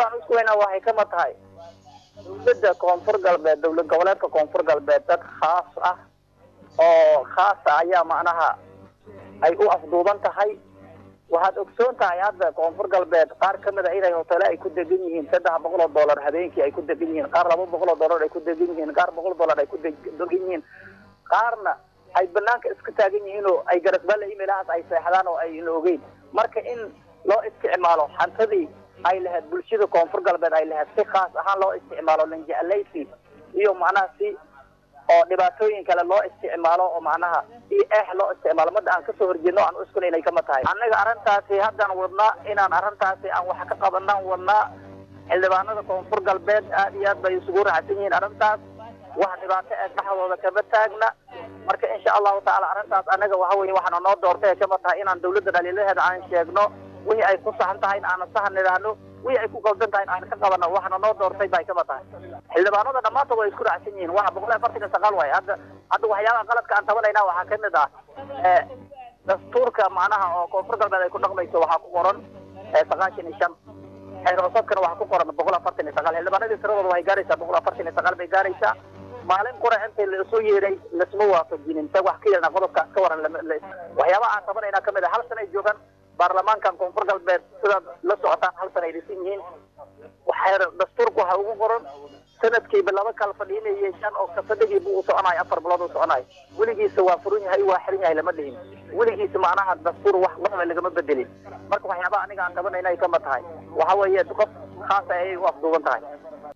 waxyaabahan isku weynaa waxay kama tahay dowladda koonfur galbeed dowlad goboleedka koonfur galbeed dad khaas ah oo khaasa ayaa macnaha ay u afduuban tahay waxaad ogsoon tahay hadda koonfur galbeed qaar ka mid a inay hotele ay ku degan yihiin saddex boqol oo dollar habeenkii ay ku degan yihiin qaar laba boqol oo dollar ay ku degan yihiin qaar boqol dollar ay ku degan yihiin qaarna ay banaanka iska taagan yihiin oo ay garasbaale imeelahaas ay seexdaan oo ay la ogeyn marka in loo isticmaalo xantadii ay lahayd bulshada koonfur galbeed ay lahayd si khaas ahaan loo isticmaalo lanjeclaysi iyo macnaha si oo dhibaatooyin kale loo isticmaalo oo macnaha iyo eex loo isticmaalo madda aan kasoo horjeedno aan uskuna inay kama tahay annaga arrintaasi haddaan wadnaa inaan arrintaasi aan wax ka qabanaan wadnaa xildhibaanada koonfur galbeed aad iyo aad bay isugu raacsan yihiin arrintaas wax dhibaato ee dhexdooda kama taagna marka insha allahu tacaala arrintaas annaga waxa weye waxaana noo doortay ee kama tahay inaan dawladda dhaliilaheeda aan sheegno wixii ay ku saxan tahay in aanan sahan nidhaahno wixii ay ku qaldan tahay in aan ka qabano waxaana noo doortay bay kama tahay xildhibaanada dhammaantood way isku raacsan yihiin waxa boqol iyo afartan iyo sagaal waaye hadda hadda waxyaabaha qaladka aan tabanayna waxaa kamid ah dastuurka macnaha oo koonfur galbeed ay ku dhaqmayso waxaa ku qoran sagaashan iyo shan xeer hoosadkana waxaa ku qoran boqol afartan iyo sagaal xildhibaanadii tiradooda waxay gaaraysaa boqol afartan iyo sagaal bay gaaraysaa maalin qura intii la isu yeeray lasma waafajinin ta wax ka yarna qodobkaas ka waran waxyaabaha aan tabanayna kamid ah hal sana ay joogaan baarlamaankan koonfur galbeed sidaad la socotaan hal sana ay dhisan yihiin xeer dastuurka waxaa ugu qoran sanadkiiba laba kala fadhiina yeeshaan oo kafadhigiiba uu soconayo afar bilood uu soconayo weligiisa waa furan yahay waa xiran yahay lama dhihin weligiisa macnaha dastuur wax waxba lagama bedelin marka waxyaabaha aniga aan tabanayna ay kama tahay waxa weeye qof khaasa ayay u afduuban tahay